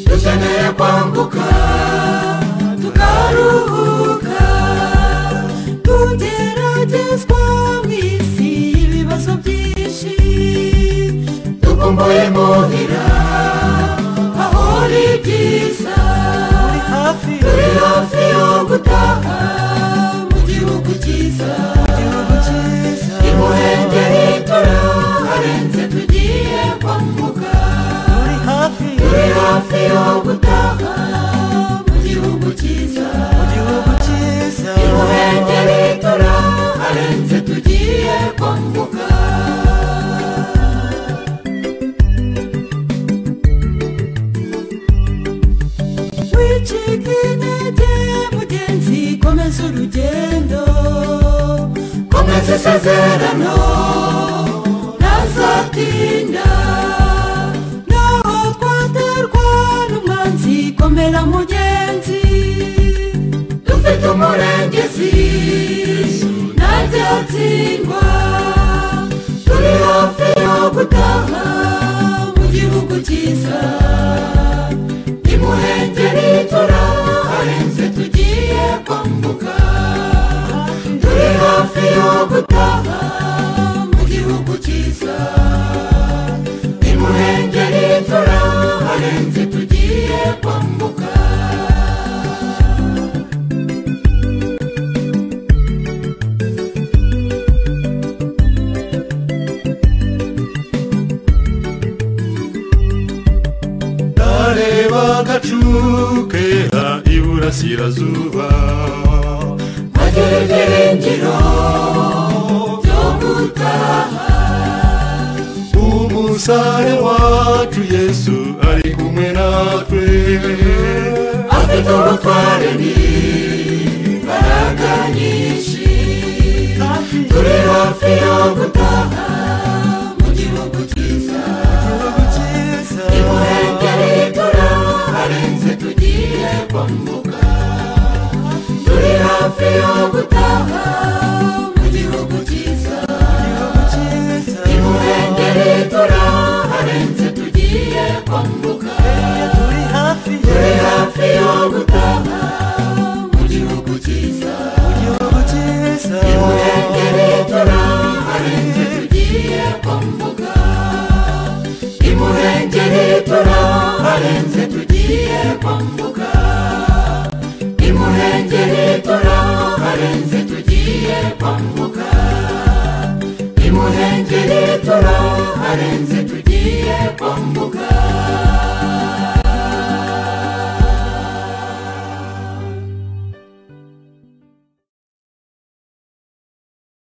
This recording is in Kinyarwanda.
tugiye kwambuka tukaruhuka tugeragezwa mu isi y'ibibazo byinshi dukumbuye muhira aho ari byiza turi hafi yo gutaha mu gihugu cyiza imuhengeri turaharenze tugiye kwambuka turi hafi yo gutaha mu gihugu cyiza imuhengeri turaharenze tugiye kwambuka wicika intege mugenzi komeza urugendo komeza isezerano ntazatinda naho twaterwa n'umwanzi komera mugenzi dufite umurengezi ntajyatsindwa turi hafi yo gutaha mu gihugu cyiza imuhengeri turaharenze tugiye kwambuka turi hafi yo gutaha mu gihugu cyiza imuhengeri turaharenze tugiye kwambuka ndareba agacu kera iburasirazuba bagera ibyiringiro byo gutaha umusare wacu yesu ari kumwe natwe afite ubutware n'imbaraga nyinshi turi hafi yo gutaha mu gihugu cyiza imuhengeri turaharenze tugiye kwambuka turi hafi yo gutaha mu gihugu cyiza imuhengeri turaharenze tugiye kwambuka turi hafi yo gutaha mu gihugu cyiza imuhengeri turaharenze tugiye kwambuka imuhengeri turaharenze tugiye kwambuka imuhengeri turaharenze tugiye kwambuka imuhengeri turaharenze